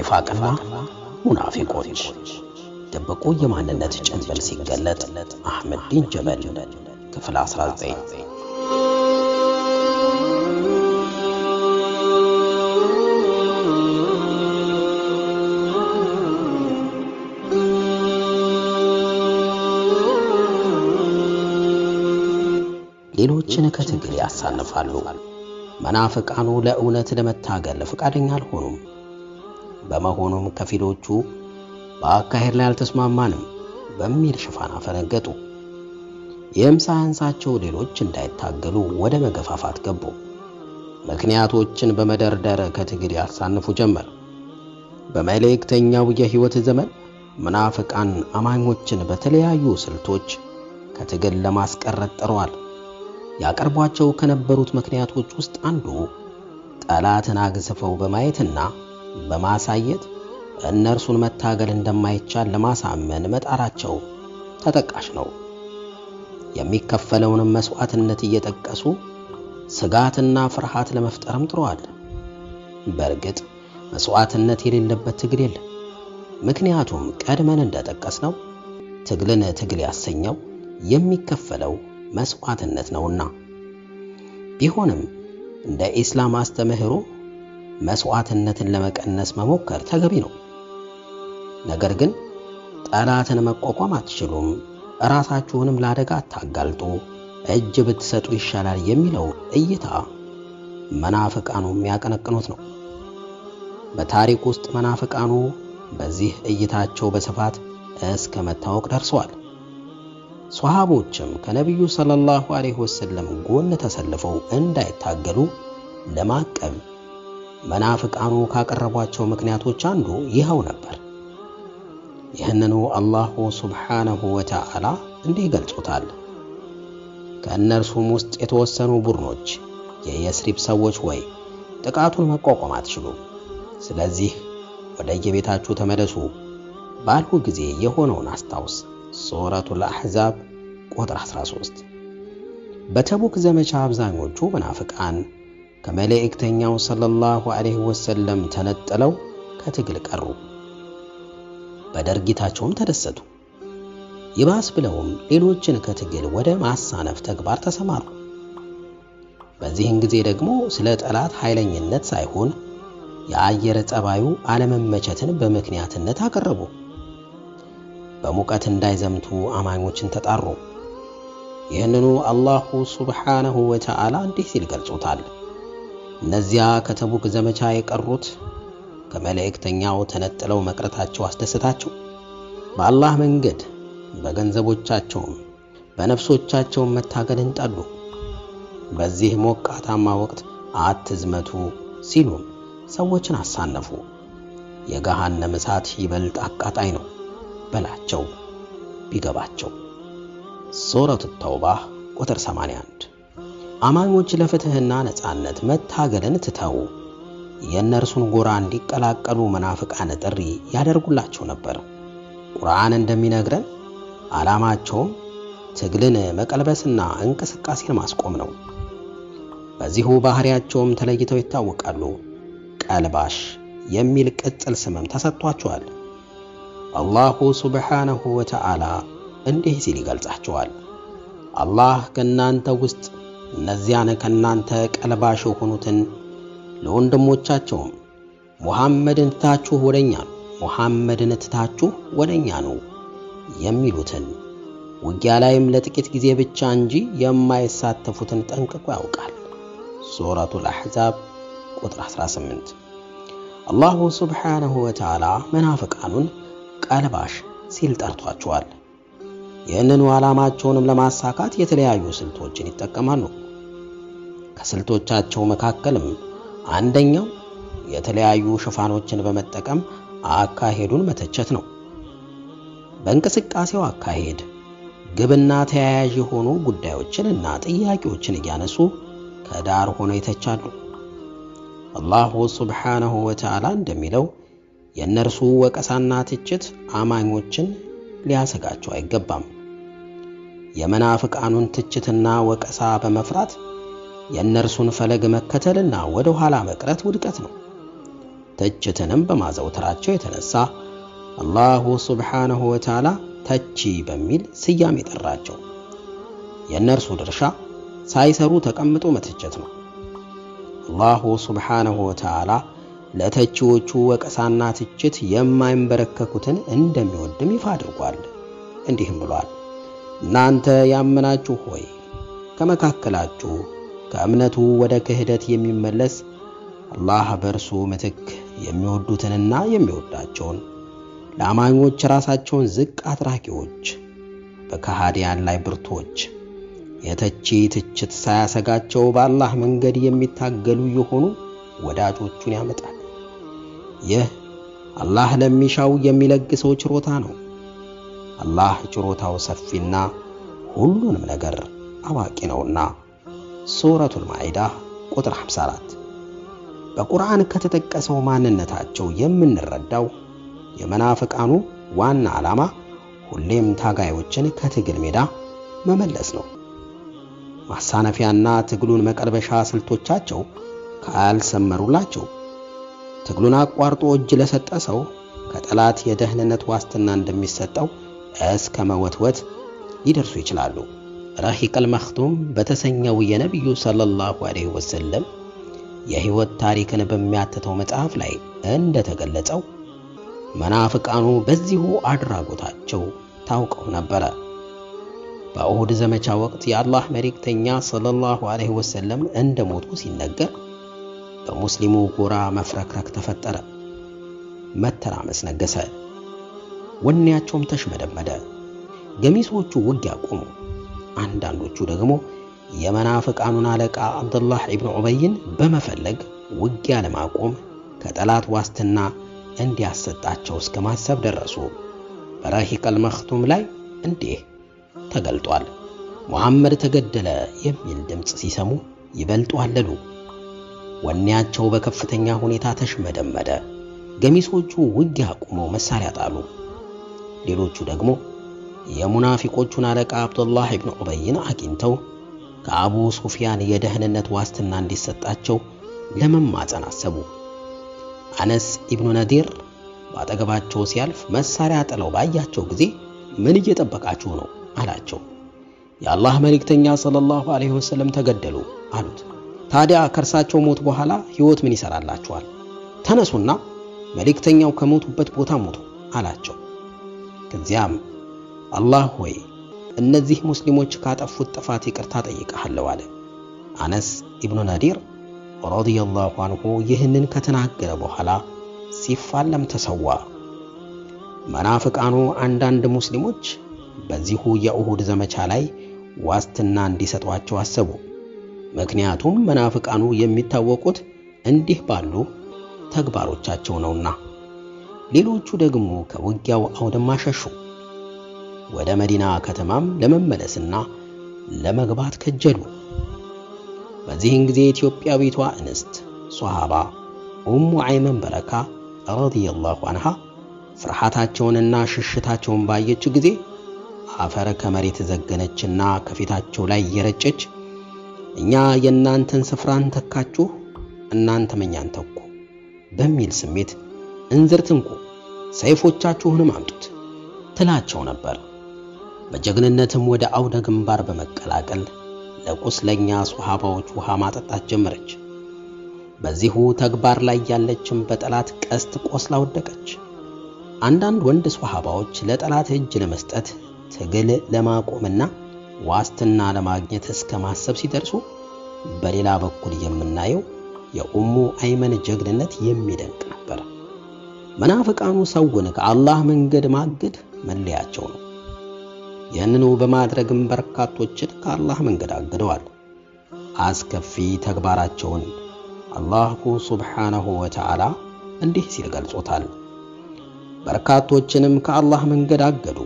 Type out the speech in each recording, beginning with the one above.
ኒፋቅና ሙናፊቆች ደበቁ የማንነት ጭንብል ሲገለጥ አህመድ ዲን ጀበል ክፍል 19 ሌሎችን ከትግል ያሳንፋሉ። መናፍቃኑ ለእውነት ለመታገል ፈቃደኛ አልሆኑም። በመሆኑም ከፊሎቹ በአካሄድ ላይ አልተስማማንም በሚል ሽፋን አፈነገጡ። ይህም ሳያንሳቸው ሌሎች እንዳይታገሉ ወደ መገፋፋት ገቡ። ምክንያቶችን በመደርደር ከትግል ያሳንፉ ጀመር። በመልእክተኛው የሕይወት ዘመን መናፍቃን አማኞችን በተለያዩ ስልቶች ከትግል ለማስቀረት ጥረዋል። ያቀርቧቸው ከነበሩት ምክንያቶች ውስጥ አንዱ ጠላትን አግዝፈው በማየትና በማሳየት እነርሱን መታገል እንደማይቻል ለማሳመን መጣራቸው ተጠቃሽ ነው። የሚከፈለውንም መስዋዕትነት እየጠቀሱ ስጋትና ፍርሃት ለመፍጠርም ጥረዋል። በእርግጥ መስዋዕትነት የሌለበት ትግል የለም። ምክንያቱም ቀድመን እንደጠቀስነው ትግልን ትግል ያሰኘው የሚከፈለው መስዋዕትነት ነውና። ቢሆንም እንደ ኢስላም አስተምህሮ መስዋዕትነትን ለመቀነስ መሞከር ተገቢ ነው። ነገር ግን ጠላትን መቋቋም አትችሉም፣ ራሳችሁንም ለአደጋ አታጋልጡ፣ እጅ ብትሰጡ ይሻላል የሚለው እይታ መናፍቃኑ የሚያቀነቅኑት ነው። በታሪክ ውስጥ መናፍቃኑ በዚህ እይታቸው በስፋት እስከ መታወቅ ደርሰዋል። ሷሃቦችም ከነቢዩ ሰለላሁ ዐለይሂ ወሰለም ጎን ተሰልፈው እንዳይታገሉ ለማቀብ መናፍቃኑ ካቀረቧቸው ምክንያቶች አንዱ ይኸው ነበር። ይህንኑ አላሁ ሱብሓነሁ ወተዓላ እንዲህ ገልጾታል። ከእነርሱም ውስጥ የተወሰኑ ቡድኖች የየስሪብ ሰዎች ወይ ጥቃቱን መቋቋም አትችሉም፣ ስለዚህ ወደ የቤታችሁ ተመለሱ ባልሁ ጊዜ የሆነውን አስታውስ። ሱረቱል አሕዛብ ቁጥር 13። በተቡክ ዘመቻ አብዛኞቹ መናፍቃን ከመልእክተኛው ሰለላሁ ዐለይሂ ወሰለም ተነጥለው ከትግል ቀሩ። በድርጊታቸውም ተደሰቱ። ይባስ ብለውም ሌሎችን ከትግል ወደ ማሳነፍ ተግባር ተሰማሩ። በዚህን ጊዜ ደግሞ ስለ ጠላት ኃይለኝነት ሳይሆን የአየር ጠባዩ አለመመቸትን በምክንያትነት አቀረቡ። በሙቀት እንዳይዘምቱ አማኞችን ተጣሩ። ይህንኑ አላሁ ሱብሓነሁ ወተዓላ እንዲህ ሲል ገልጾታል። እነዚያ ከተቡክ ዘመቻ የቀሩት ከመልእክተኛው ተነጥለው መቅረታቸው አስደሰታቸው። በአላህ መንገድ በገንዘቦቻቸውም በነፍሶቻቸውም መታገልን ጠሉ። በዚህ ሞቃታማ ወቅት አትዝመቱ ሲሉም ሰዎችን አሳነፉ። የገሃነም እሳት ይበልጥ አቃጣይ ነው በላቸው ቢገባቸው። ሱረቱ ተውባ ቁጥር 81። አማኞች ለፍትሕና ነጻነት መታገልን ትተው የእነርሱን ጎራ እንዲቀላቀሉ መናፍቃን ጥሪ ያደርጉላቸው ነበር። ቁርአን እንደሚነግረን ዓላማቸውም ትግልን መቀልበስና እንቅስቃሴን ማስቆም ነው። በዚሁ ባህሪያቸውም ተለይተው ይታወቃሉ። ቀልባሽ የሚል ቅጽል ስምም ተሰጥቷቸዋል። አላሁ ሱብሓነሁ ወተዓላ እንዲህ ሲል ይገልጻቸዋል። አላህ ከእናንተ ውስጥ እነዚያን ከእናንተ ቀልባሽ የሆኑትን ለወንድሞቻቸውም ሙሐመድን ትታችሁ ወደኛ ነው ሙሐመድን ትታችሁ ወደኛ ነው የሚሉትን ውጊያ ላይም ለጥቂት ጊዜ ብቻ እንጂ የማይሳተፉትን ጠንቅቆ ያውቃል። ሱረቱል አሕዛብ ቁጥር 18። አላሁ ሱብሓነሁ ወተዓላ መናፍቃኑን ቀልባሽ ሲል ጠርቷቸዋል። ይህንኑ ዓላማቸውንም ለማሳካት የተለያዩ ስልቶችን ይጠቀማሉ። ከስልቶቻቸው መካከልም አንደኛው የተለያዩ ሽፋኖችን በመጠቀም አካሄዱን መተቸት ነው። በእንቅስቃሴው አካሄድ ግብና ተያያዥ የሆኑ ጉዳዮችን እና ጥያቄዎችን እያነሱ ከዳር ሆነው ይተቻሉ። አላሁ ሱብሓነሁ ወተዓላ እንደሚለው የእነርሱ ወቀሳና ትችት አማኞችን ሊያሰጋቸው አይገባም። የመናፍቃኑን ትችትና ወቀሳ በመፍራት የእነርሱን ፈለግ መከተልና ወደ ኋላ መቅረት ውድቀት ነው። ትችትንም በማዘውተራቸው የተነሳ አላሁ ሱብሓነሁ ወተዓላ ተቺ በሚል ስያሜ ጠራቸው። የእነርሱ ድርሻ ሳይሰሩ ተቀምጦ መተቸት ነው። አላሁ ሱብሓነሁ ወተዓላ ለተቺዎቹ ወቀሳና ትችት የማይንበረከኩትን እንደሚወድም ይፋ አድርጓል። እንዲህም ብሏል፣ እናንተ ያመናችሁ ሆይ ከመካከላችሁ ከእምነቱ ወደ ክህደት የሚመለስ አላህ በእርሱ ምትክ የሚወዱትንና የሚወዳቸውን ለአማኞች ራሳቸውን ዝቅ አድራጊዎች፣ በከሃዲያን ላይ ብርቶች፣ የተቺ ትችት ሳያሰጋቸው በአላህ መንገድ የሚታገሉ የሆኑ ወዳጆቹን ያመጣል። ይህ አላህ ለሚሻው የሚለግሰው ችሮታ ነው። አላህ ችሮታው ሰፊና ሁሉንም ነገር አዋቂ ነውና። ሱረቱል ማኢዳ ቁጥር 54 በቁርአን ከተጠቀሰው ማንነታቸው የምንረዳው የመናፍቃኑ ዋና ዓላማ ሁሌም ታጋዮችን ከትግል ሜዳ መመለስ ነው። ማሳነፊያና ትግሉን መቀልበሻ ስልቶቻቸው ካልሰመሩላቸው ትግሉን አቋርጦ እጅ ለሰጠ ሰው ከጠላት የደህንነት ዋስትና እንደሚሰጠው እስከ መወትወት ሊደርሱ ይችላሉ። ረሂቀል መኽቱም በተሰኘው የነቢዩ ሰለላሁ ዐለይሂ ወሰለም የሕይወት ታሪክን በሚያትተው መጽሐፍ ላይ እንደተገለጸው መናፍቃኑ በዚሁ አድራጎታቸው ታውቀው ነበረ። በኡሁድ ዘመቻ ወቅት የአላህ መልእክተኛ ሰለላሁ ዐለይሂ ወሰለም እንደሞቱ ሲነገር በሙስሊሙ ጎራ መፍረክረክ ተፈጠረ፣ መተራመስ ነገሰ፣ ወኔያቸውም ተሽመደመደ። ገሚሶቹ ውጊያ ቆሙ። አንዳንዶቹ ደግሞ የመናፍቃኑን አለቃ አብዱላህ ኢብኑ ዑበይን በመፈለግ ውጊያ ለማቆም ከጠላት ዋስትና እንዲያሰጣቸው እስከ ማሰብ ደረሱ። በረሂቀል መኽቱም ላይ እንዲህ ተገልጧል። ሙሐመድ ተገደለ የሚል ድምፅ ሲሰሙ ይበልጡ አለሉ። ወኔያቸው በከፍተኛ ሁኔታ ተሽመደመደ። ገሚሶቹ ውጊያ አቁመው መሳሪያ ጣሉ። ሌሎቹ ደግሞ የሙናፊቆቹን አለቃ አብዱላህ ኢብኑ ዑበይን አግኝተው ከአቡ ሱፊያን የደህንነት ዋስትና እንዲሰጣቸው ለመማፀን አሰቡ። አነስ ኢብኑ ነዲር በአጠገባቸው ሲያልፍ መሳሪያ ጥለው ባያቸው ጊዜ ምን እየጠበቃችሁ ነው አላቸው። የአላህ መልእክተኛ ሰለላሁ ዐለይሂ ወሰለም ተገደሉ አሉት። ታዲያ ከእርሳቸው ሞት በኋላ ሕይወት ምን ይሰራላችኋል? ተነሱና መልእክተኛው ከሞቱበት ቦታ ሞቱ አላቸው። ከዚያም አላህ ሆይ እነዚህ ሙስሊሞች ካጠፉት ጥፋት ይቅርታ ጠይቀሃለሁ አለ። አነስ ኢብኑ ነዲር ረዲየላሁ አንሁ ይህንን ከተናገረ በኋላ ሲፋለም ተሰዋ። መናፍቃኑ አንዳንድ ሙስሊሞች በዚሁ የኡሁድ ዘመቻ ላይ ዋስትና እንዲሰጧቸው አሰቡ። ምክንያቱም መናፍቃኑ የሚታወቁት እንዲህ ባሉ ተግባሮቻቸው ነውና። ሌሎቹ ደግሞ ከውጊያው አውድማ ሸሹ። ወደ መዲና ከተማም ለመመለስና ለመግባት ከጀሉ። በዚህን ጊዜ ኢትዮጵያዊቷ እንስት ሷሃባ ኡሙ አይመን በረካ ረዲየላሁ አንሃ ፍርሃታቸውንና ሽሽታቸውን ባየች ጊዜ አፈር ከመሬት ዘገነችና ከፊታቸው ላይ እየረጨች እኛ የእናንተን ስፍራን ተካችሁ፣ እናንተም እኛን ተኩ በሚል ስሜት እንዝርት እንኩ፣ ሰይፎቻችሁንም አምጡት ትላቸው ነበር። በጀግንነትም ወደ አውደ ግንባር በመቀላቀል ለቁስለኛ ሱሐባዎች ውሃ ማጠጣት ጀመረች። በዚሁ ተግባር ላይ ያለችም በጠላት ቀስት ቆስላ ወደቀች። አንዳንድ ወንድ ሱሐባዎች ለጠላት እጅ ለመስጠት ትግል ለማቆምና ዋስትና ለማግኘት እስከ ማሰብ ሲደርሱ፣ በሌላ በኩል የምናየው የኡሙ አይመን ጀግንነት የሚደንቅ ነበር። መናፍቃኑ ሰውን ከአላህ መንገድ ማገድ መለያቸው ነው። ይህንኑ በማድረግም በርካቶችን ከአላህ መንገድ አግደዋል። አስከፊ ተግባራቸውን አላሁ ሱብሓነሁ ወተዓላ እንዲህ ሲል ገልጾታል። በርካቶችንም ከአላህ መንገድ አገዱ።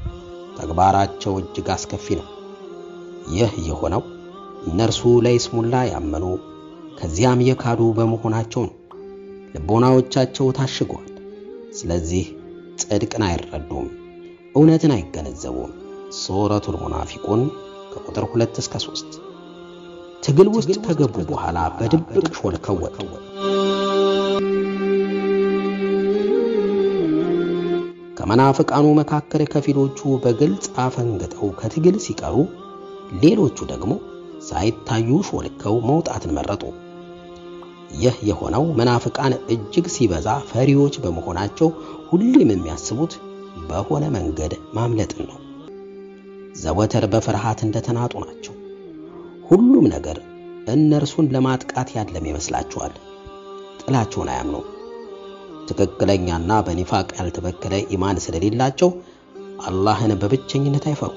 ተግባራቸው እጅግ አስከፊ ነው። ይህ የሆነው እነርሱ ለይስሙላ ያመኑ ከዚያም የካዱ በመሆናቸው ነው። ልቦናዎቻቸው ታሽገዋል። ስለዚህ ጽድቅን አይረዱም፣ እውነትን አይገነዘቡም። ሱረቱል ሙናፊቁን ከቁጥር ሁለት እስከ ሦስት ትግል ውስጥ ከገቡ በኋላ በድብቅ ሾልከው ወጡ። ከመናፍቃኑ መካከል ከፊሎቹ በግልጽ አፈንግጠው ከትግል ሲቀሩ፣ ሌሎቹ ደግሞ ሳይታዩ ሾልከው መውጣትን መረጡ። ይህ የሆነው መናፍቃን እጅግ ሲበዛ ፈሪዎች በመሆናቸው ሁሌም የሚያስቡት በሆነ መንገድ ማምለጥን ነው። ዘወትር በፍርሃት እንደተናጡ ናቸው። ሁሉም ነገር እነርሱን ለማጥቃት ያለም ይመስላቸዋል። ጥላቸውን አያምኑም። ትክክለኛና በኒፋቅ ያልተበከለ ኢማን ስለሌላቸው አላህን በብቸኝነት አይፈሩ።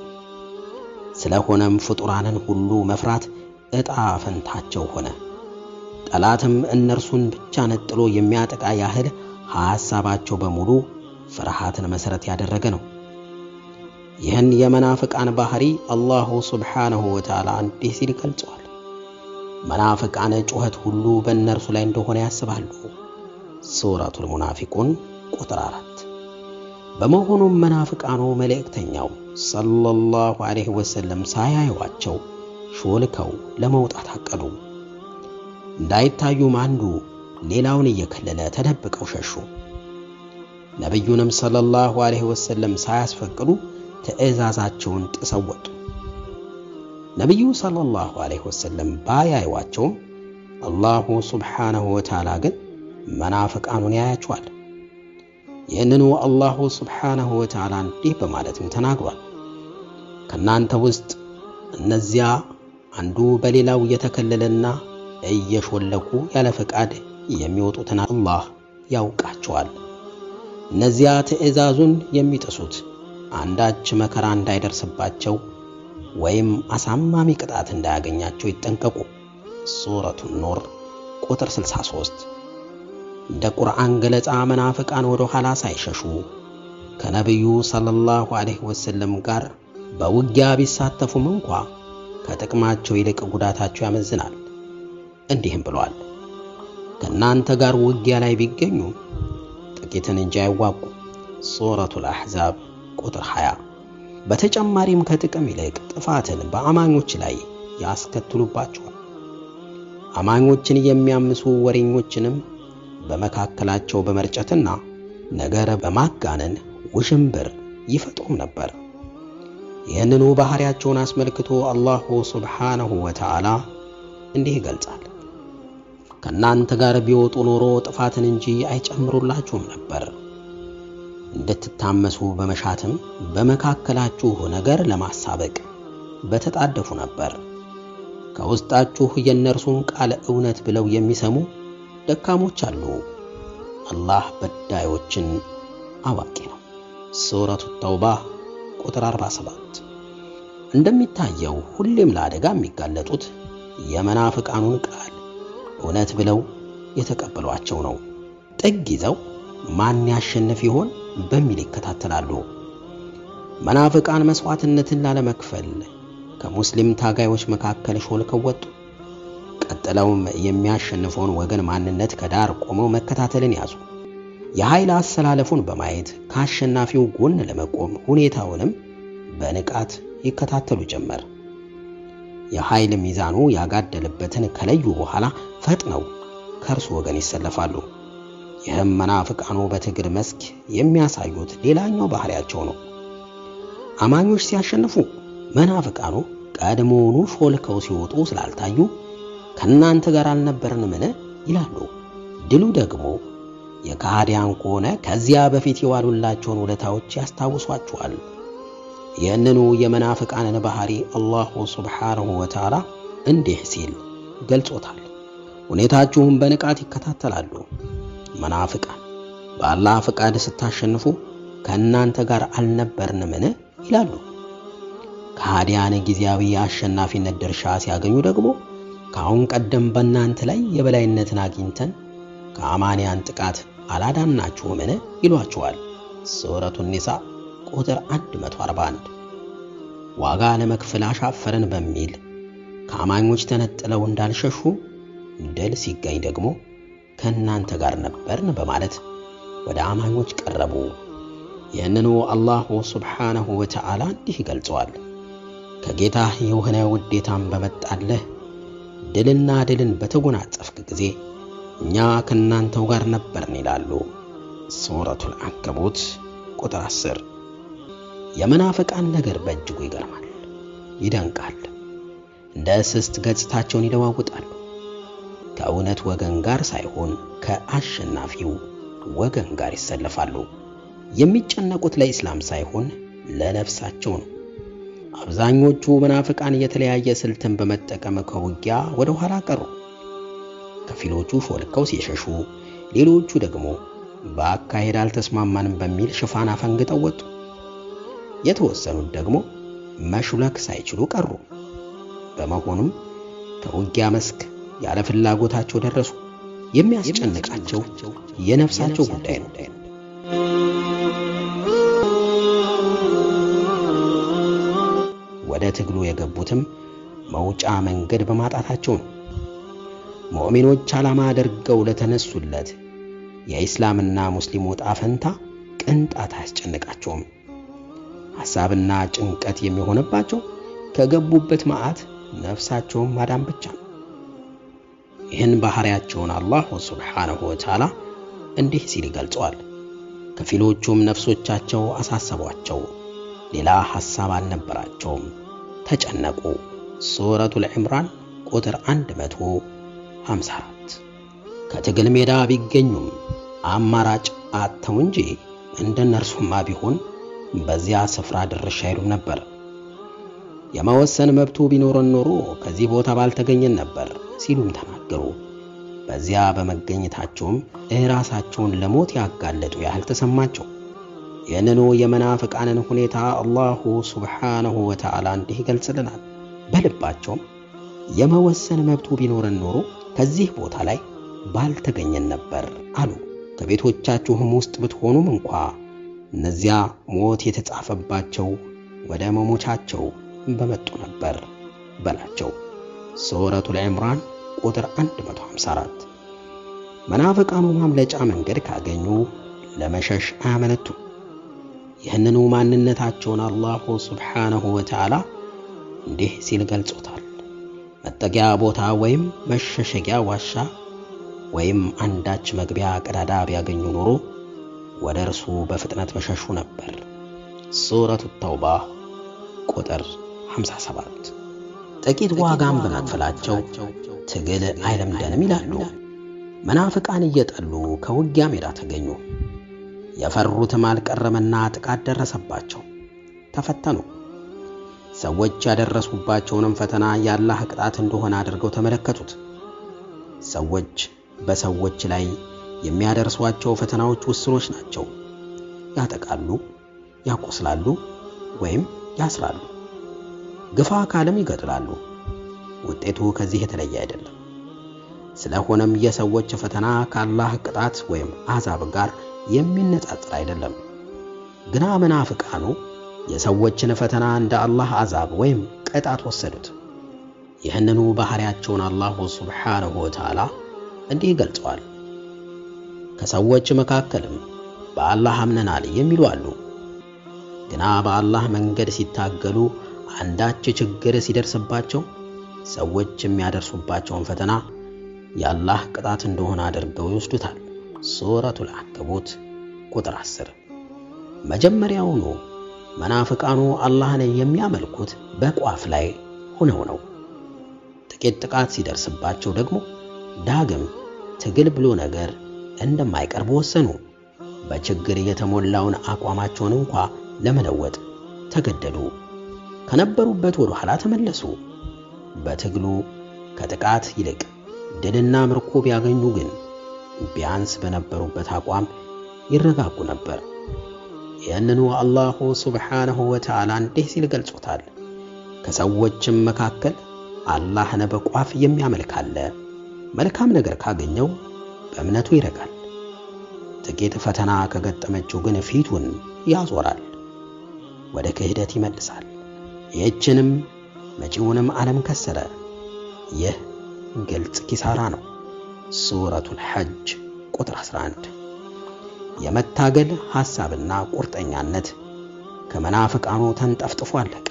ስለሆነም ፍጡራንን ሁሉ መፍራት ዕጣ ፈንታቸው ሆነ። ጠላትም እነርሱን ብቻ ነጥሎ የሚያጠቃ ያህል ሐሳባቸው በሙሉ ፍርሃትን መሠረት ያደረገ ነው። ይህን የመናፍቃን ባህሪ አላሁ ስብሓንሁ ወተዓላ እንዲህ ሲል ይገልጸዋል። መናፍቃን ጩኸት ሁሉ በእነርሱ ላይ እንደሆነ ያስባሉ። ሱረቱል ሙናፊቁን ቁጥር አራት በመሆኑም መናፍቃኑ መልእክተኛው ሰለላሁ ዐለይሂ ወሰለም ሳያዩዋቸው ሾልከው ለመውጣት አቀዱ። እንዳይታዩም አንዱ ሌላውን እየከለለ ተደብቀው ሸሹ። ነቢዩንም ሰለላሁ ዐለይሂ ወሰለም ሳያስፈቅዱ ትዕዛዛቸውን ጥሰው ወጡ። ነቢዩ ሰለላሁ ዐለይሂ ወሰለም ባያዩዋቸውም አላሁ ሱብሓነሁ ወተዓላ ግን መናፍቃኑን ያያቸዋል። ይህንኑ አላሁ ሱብሓነሁ ወተዓላ እንዲህ በማለትም ተናግሯል። ከእናንተ ውስጥ እነዚያ አንዱ በሌላው እየተከለለና እየሾለኩ ያለ ፈቃድ የሚወጡትን አላህ ያውቃቸዋል። እነዚያ ትዕዛዙን የሚጥሱት አንዳች መከራ እንዳይደርስባቸው ወይም አሳማሚ ቅጣት እንዳያገኛቸው ይጠንቀቁ። ሱረቱ ኑር ቁጥር 63 እንደ ቁርአን ገለጻ መናፍቃን ወደ ኋላ ሳይሸሹ ከነቢዩ ሰለላሁ ዐለይሂ ወሰለም ጋር በውጊያ ቢሳተፉም እንኳ ከጥቅማቸው ይልቅ ጉዳታቸው ያመዝናል። እንዲህም ብሏል፣ ከእናንተ ጋር ውጊያ ላይ ቢገኙ ጥቂትን እንጂ አይዋጉ። ሱረቱል አሕዛብ ቁጥር 20። በተጨማሪም ከጥቅም ይልቅ ጥፋትን በአማኞች ላይ ያስከትሉባቸዋል። አማኞችን የሚያምሱ ወሬኞችንም በመካከላቸው በመርጨትና ነገር በማጋነን ውዥንብር ይፈጥሩም ነበር። ይህንኑ ባህሪያቸውን አስመልክቶ አላሁ ሱብሓነሁ ወተዓላ እንዲህ ይገልጻል። ከእናንተ ጋር ቢወጡ ኖሮ ጥፋትን እንጂ አይጨምሩላችሁም ነበር። እንድትታመሱ በመሻትም በመካከላችሁ ነገር ለማሳበቅ በተጣደፉ ነበር። ከውስጣችሁ የእነርሱን ቃል እውነት ብለው የሚሰሙ ደካሞች አሉ። አላህ በዳዮችን አዋቂ ነው። ሱረቱ ተውባ ቁጥር 47። እንደሚታየው ሁሌም ለአደጋ የሚጋለጡት የመናፍቃኑን ቃል እውነት ብለው የተቀበሏቸው ነው። ጥግ ይዘው ማን ያሸንፍ ይሆን በሚል ይከታተላሉ። መናፍቃን መስዋዕትነትን ላለመክፈል ከሙስሊም ታጋዮች መካከል ሾልከው ወጡ። ቀጥለውም የሚያሸንፈውን ወገን ማንነት ከዳር ቆመው መከታተልን ያዙ። የኃይል አሰላለፉን በማየት ከአሸናፊው ጎን ለመቆም ሁኔታውንም በንቃት ይከታተሉ ጀመር። የኃይል ሚዛኑ ያጋደለበትን ከለዩ በኋላ ፈጥነው ከእርሱ ወገን ይሰለፋሉ። ይህም መናፍቃኑ በትግል መስክ የሚያሳዩት ሌላኛው ባህሪያቸው ነው። አማኞች ሲያሸንፉ መናፍቃኑ ቀድሞውኑ ሾልከው ሲወጡ ስላልታዩ ከእናንተ ጋር አልነበርንምን ይላሉ። ድሉ ደግሞ የካህዲያን ከሆነ ከዚያ በፊት የዋሉላቸውን ውለታዎች ያስታውሷቸዋል። ይህንኑ የመናፍቃንን ባህሪ አላሁ ሱብሓነሁ ወተዓላ እንዲህ ሲል ገልጾታል። ሁኔታችሁም በንቃት ይከታተላሉ። መናፍቃን በአላህ ፈቃድ ስታሸንፉ ከእናንተ ጋር አልነበርንምን ይላሉ። ከሃዲያን ጊዜያዊ የአሸናፊነት ድርሻ ሲያገኙ ደግሞ ከአሁን ቀደም በእናንተ ላይ የበላይነትን አግኝተን ከአማንያን ጥቃት አላዳናችሁምን ይሏችኋል። ሱረቱ ኒሳ ቁጥር 141 ዋጋ ለመክፈል አሻፈረን በሚል ከአማኞች ተነጥለው እንዳልሸሹ ድል ሲገኝ ደግሞ ከእናንተ ጋር ነበርን በማለት ወደ አማኞች ቀረቡ። ይህንኑ አላሁ ሱብሓነሁ ወተዓላ እንዲህ ይገልጸዋል። ከጌታህ የሆነ ውዴታን በመጣለህ ድልና ድልን በተጎናጸፍክ ጊዜ እኛ ከእናንተው ጋር ነበርን ይላሉ። ሱረቱል አንከቡት ቁጥር 10 የመናፍቃን ነገር በእጅጉ ይገርማል፣ ይደንቃል። እንደ እስስት ገጽታቸውን ይለዋውጣሉ። ከእውነት ወገን ጋር ሳይሆን ከአሸናፊው ወገን ጋር ይሰለፋሉ። የሚጨነቁት ለኢስላም ሳይሆን ለነፍሳቸው ነው። አብዛኞቹ መናፍቃን የተለያየ ስልትን በመጠቀም ከውጊያ ወደ ኋላ ቀሩ። ከፊሎቹ ሾልከው ሲሸሹ፣ ሌሎቹ ደግሞ በአካሄድ አልተስማማንም በሚል ሽፋን አፈንግጠው ወጡ። የተወሰኑት ደግሞ መሹለክ ሳይችሉ ቀሩ። በመሆኑም ከውጊያ መስክ ያለ ፍላጎታቸው ደረሱ። የሚያስጨንቃቸው የነፍሳቸው ጉዳይ ነው። ወደ ትግሉ የገቡትም መውጫ መንገድ በማጣታቸው ነው። ሙእሚኖች ዓላማ አድርገው ለተነሱለት የኢስላምና ሙስሊሙ ዕጣ ፈንታ ቅንጣት አያስጨንቃቸውም። ሐሳብና ጭንቀት የሚሆንባቸው ከገቡበት መዓት ነፍሳቸውን ማዳን ብቻ ነው። ይህን ባህሪያቸውን አላህ ሱብሓነሁ ወተዓላ እንዲህ ሲል ይገልጸዋል። ከፊሎቹም ነፍሶቻቸው አሳሰቧቸው፣ ሌላ ሐሳብ አልነበራቸውም፣ ተጨነቁ። ሱረቱል ዒምራን ቁጥር 154 ከትግል ሜዳ ቢገኙም አማራጭ አጥተው እንጂ እንደነርሱማ ቢሆን በዚያ ስፍራ ድርሻ አይሉም ነበር። የመወሰን መብቱ ቢኖረን ኖሮ ከዚህ ቦታ ባልተገኘን ነበር ሲሉም ተናገሩ። በዚያ በመገኘታቸውም እራሳቸውን ለሞት ያጋለጡ ያህል ተሰማቸው። ይህንኑ የመናፍቃንን ሁኔታ አላሁ ሱብሓነሁ ወተዓላ እንዲህ ይገልጽልናል። በልባቸውም የመወሰን መብቱ ቢኖረን ኖሮ ከዚህ ቦታ ላይ ባልተገኘን ነበር አሉ። ከቤቶቻችሁም ውስጥ ብትሆኑም እንኳ እነዚያ ሞት የተጻፈባቸው ወደ መሞቻቸው በመጡ ነበር በላቸው። ሱረቱል ዒምራን ቁጥር 154 መናፍቃኑ ማምለጫ መንገድ ካገኙ ለመሸሽ አያመነቱም። ይህንኑ ማንነታቸውን አላሁ ሱብሓነሁ ወተዓላ እንዲህ ሲል ገልጾታል። መጠጊያ ቦታ ወይም መሸሸጊያ ዋሻ ወይም አንዳች መግቢያ ቀዳዳ ቢያገኙ ኖሮ ወደ እርሱ በፍጥነት በሸሹ ነበር። ሱረቱ ተውባ ቁጥር 57 ጥቂት ዋጋም በመክፈላቸው ትግል አይለምደንም ይላሉ። መናፍቃን እየጠሉ ከውጊያ ሜዳ ተገኙ። የፈሩትም አልቀረመና ጥቃት ደረሰባቸው፣ ተፈተኑ። ሰዎች ያደረሱባቸውንም ፈተና የአላህ ቅጣት እንደሆነ አድርገው ተመለከቱት። ሰዎች በሰዎች ላይ የሚያደርሷቸው ፈተናዎች ውስኖች ናቸው። ያጠቃሉ፣ ያቆስላሉ ወይም ያስራሉ። ግፋ ካለም ይገድላሉ። ውጤቱ ከዚህ የተለየ አይደለም። ስለሆነም የሰዎች ፈተና ከአላህ ቅጣት ወይም አዛብ ጋር የሚነጻጽር አይደለም። ግና መናፍቃኑ የሰዎችን ፈተና እንደ አላህ አዛብ ወይም ቅጣት ወሰዱት። ይህንኑ ባህሪያቸውን አላሁ ሱብሓነሁ ወተዓላ እንዲህ ገልጸዋል። ከሰዎች መካከልም በአላህ አምነናል የሚሉ አሉ። ግና በአላህ መንገድ ሲታገሉ አንዳች ችግር ሲደርስባቸው ሰዎች የሚያደርሱባቸውን ፈተና የአላህ ቅጣት እንደሆነ አድርገው ይወስዱታል። ሱረቱል አንከቡት ቁጥር 10 መጀመሪያውኑ መናፍቃኑ አላህን የሚያመልኩት በቋፍ ላይ ሆነው ነው። ጥቂት ጥቃት ሲደርስባቸው ደግሞ ዳግም ትግል ብሎ ነገር እንደማይቀርብ ወሰኑ። በችግር የተሞላውን አቋማቸውን እንኳ ለመለወጥ ተገደዱ። ከነበሩበት ወደ ኋላ ተመለሱ። በትግሉ ከጥቃት ይልቅ ድልና ምርኮ ቢያገኙ ግን ቢያንስ በነበሩበት አቋም ይረጋጉ ነበር። ይህንኑ አላሁ ሱብሓነሁ ወተዓላ እንዲህ ሲል ገልጾታል። ከሰዎችም መካከል አላህን በቋፍ የሚያመልክ አለ። መልካም ነገር ካገኘው በእምነቱ ይረጋል። ጥቂት ፈተና ከገጠመችው ግን ፊቱን ያዞራል፣ ወደ ክህደት ይመልሳል። ይህችንም መጪውንም ዓለም ከሰረ። ይህ ግልጽ ኪሳራ ነው። ሱረቱል ሐጅ ቁጥር 11 የመታገል ሐሳብና ቁርጠኛነት ከመናፍቃኑ ተንጠፍጥፎ አለቀ።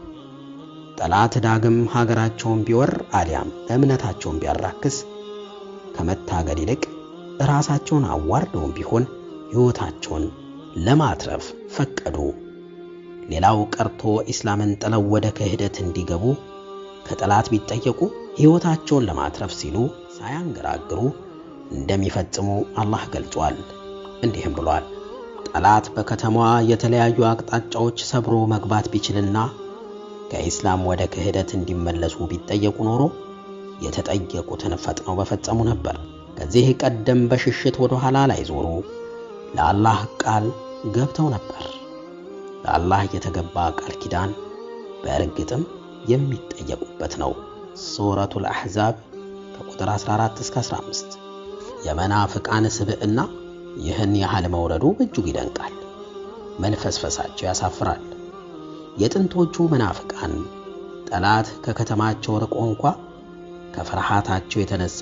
ጠላት ዳግም ሀገራቸውን ቢወር አሊያም እምነታቸውን ቢያራክስ ከመታገል ይልቅ ራሳቸውን አዋርደውም ቢሆን ሕይወታቸውን ለማትረፍ ፈቀዱ። ሌላው ቀርቶ ኢስላምን ጥለው ወደ ክህደት እንዲገቡ ከጠላት ቢጠየቁ ሕይወታቸውን ለማትረፍ ሲሉ ሳያንገራግሩ እንደሚፈጽሙ አላህ ገልጿል። እንዲህም ብሏል፣ ጠላት በከተማዋ የተለያዩ አቅጣጫዎች ሰብሮ መግባት ቢችልና ከኢስላም ወደ ክህደት እንዲመለሱ ቢጠየቁ ኖሮ የተጠየቁትን ፈጥነው በፈጸሙ ነበር። ከዚህ ቀደም በሽሽት ወደ ኋላ ላይ ዞሩ ለአላህ ቃል ገብተው ነበር። ለአላህ የተገባ ቃል ኪዳን በእርግጥም የሚጠየቁበት ነው። ሱረቱል አሕዛብ ከቁጥር 14 እስከ 15። የመናፍቃን ስብዕና ይህን ያህል መውረዱ በእጅጉ ይደንቃል። መልፈስፈሳቸው ያሳፍራል። የጥንቶቹ መናፍቃን ጠላት ከከተማቸው ርቆ እንኳ ከፍርሃታቸው የተነሳ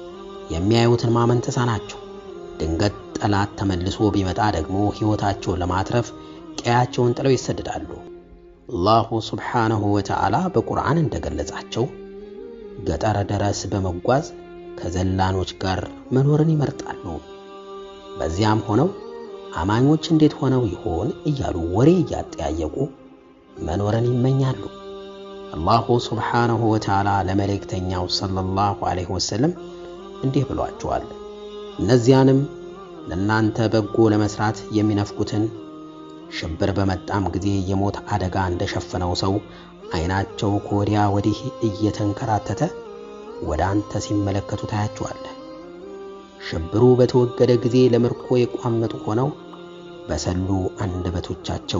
የሚያዩትን ማመን ተሳናቸው። ድንገት ጠላት ተመልሶ ቢመጣ ደግሞ ሕይወታቸውን ለማትረፍ ቀያቸውን ጥለው ይሰደዳሉ። አላሁ ስብሓነሁ ወተዓላ በቁርአን እንደገለጻቸው ገጠር ድረስ በመጓዝ ከዘላኖች ጋር መኖርን ይመርጣሉ። በዚያም ሆነው አማኞች እንዴት ሆነው ይሆን እያሉ ወሬ እያጠያየቁ መኖርን ይመኛሉ። አላሁ ስብሓነሁ ወተዓላ ለመልእክተኛው ሰለላሁ ዐለይሂ ወሰለም እንዲህ ብሏቸዋል። እነዚያንም ለእናንተ በጎ ለመስራት የሚነፍጉትን ሽብር በመጣም ጊዜ የሞት አደጋ እንደሸፈነው ሰው ዓይናቸው ከወዲያ ወዲህ እየተንከራተተ ወደ አንተ ሲመለከቱ ታያቸዋለህ። ሽብሩ በተወገደ ጊዜ ለምርኮ የቋመጡ ሆነው በሰሉ አንደበቶቻቸው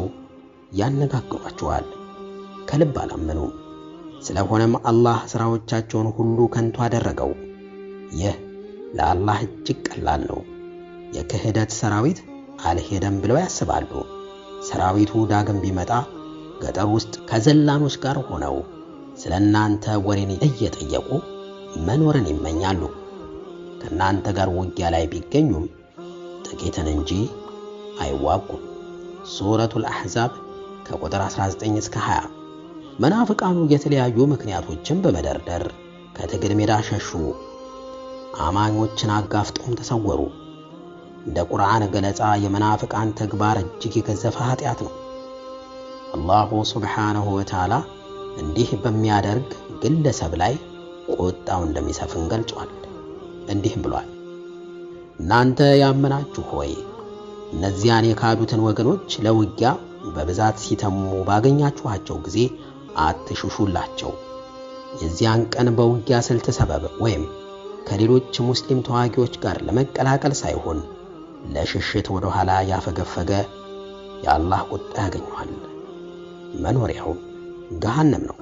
ያነጋግሯቸዋል። ከልብ አላመኑም። ስለሆነም አላህ ሥራዎቻቸውን ሁሉ ከንቱ አደረገው። ይህ ለአላህ እጅግ ቀላል ነው። የክህደት ሰራዊት አልሄደም ብለው ያስባሉ። ሰራዊቱ ዳግም ቢመጣ ገጠር ውስጥ ከዘላኖች ጋር ሆነው ስለ እናንተ ወሬን እየጠየቁ መኖርን ይመኛሉ። ከእናንተ ጋር ውጊያ ላይ ቢገኙም ጥቂትን እንጂ አይዋጉም። ሱረቱል አሕዛብ ከቁጥር 19 እስከ 20። መናፍቃኑ የተለያዩ ምክንያቶችን በመደርደር ከትግል ሜዳ ሸሹ። አማኞችን አጋፍጦም ተሰወሩ። እንደ ቁርአን ገለጻ የመናፍቃን ተግባር እጅግ የገዘፈ ኃጢአት ነው። አላሁ ስብሓነሁ ወተዓላ እንዲህ በሚያደርግ ግለሰብ ላይ ቁጣው እንደሚሰፍን ገልጿል። እንዲህም ብሏል፣ እናንተ ያመናችሁ ሆይ እነዚያን የካዱትን ወገኖች ለውጊያ በብዛት ሲተሙ ባገኛችኋቸው ጊዜ አትሽሹላቸው። የዚያን ቀን በውጊያ ስልት ሰበብ ወይም ከሌሎች ሙስሊም ተዋጊዎች ጋር ለመቀላቀል ሳይሆን ለሽሽት ወደ ኋላ ያፈገፈገ የአላህ ቁጣ ያገኘዋል። መኖሪያው ገሃነም ነው።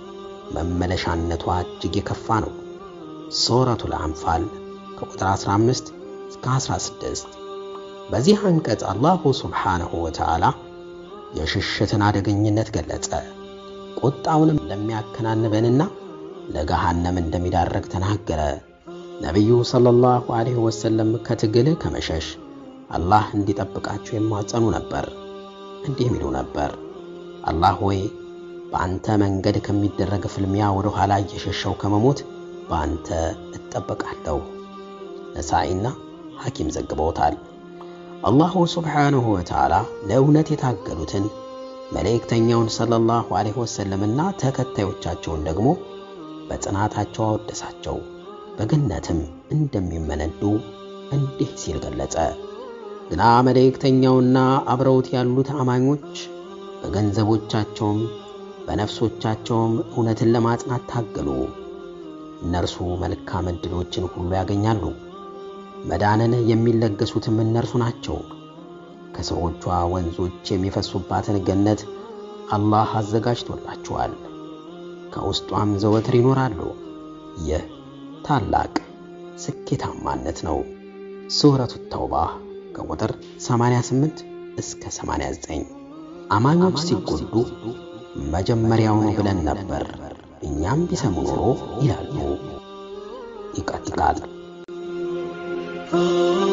መመለሻነቷ እጅግ የከፋ ነው። ሱረቱል አንፋል ከቁጥር 15 እስከ 16። በዚህ አንቀጽ አላሁ ሱብሓነሁ ወተዓላ የሽሽትን አደገኝነት ገለጸ። ቁጣውንም ለሚያከናንበንና ለገሃነም እንደሚዳረግ ተናገረ። ነቢዩ ሰለላሁ ዐለይሂ ወሰለም ከትግል ከመሸሽ አላህ እንዲጠብቃቸው የማጸኑ ነበር። እንዲህ ሚሉ ነበር፣ አላህ ሆይ በአንተ መንገድ ከሚደረግ ፍልሚያ ወደ ኋላ እየሸሸው ከመሞት በአንተ እጠበቃለሁ። ነሳኢና ሐኪም ዘግበውታል። አላሁ ሱብሓነሁ ወተዓላ ለእውነት የታገሉትን መልእክተኛውን ሰለላሁ ዐለይሂ ወሰለምና ተከታዮቻቸውን ደግሞ በጽናታቸው አወደሳቸው። በገነትም እንደሚመነዱ እንዲህ ሲል ገለጸ። ግና መልእክተኛውና አብረውት ያሉት አማኞች በገንዘቦቻቸውም በነፍሶቻቸውም እውነትን ለማጽናት ታገሉ። እነርሱ መልካም ዕድሎችን ሁሉ ያገኛሉ። መዳንን የሚለገሱትም እነርሱ ናቸው። ከስሮቿ ወንዞች የሚፈሱባትን ገነት አላህ አዘጋጅቶላቸዋል። ከውስጧም ዘወትር ይኖራሉ። ይህ ታላቅ ስኬታማነት ነው። ሱረቱ ተውባ ከቁጥር 88 እስከ 89። አማኞች ሲጎዱ መጀመሪያውኑ ብለን ነበር እኛም ቢሰሙ ኖሮ ይላሉ። ይቀጥላል።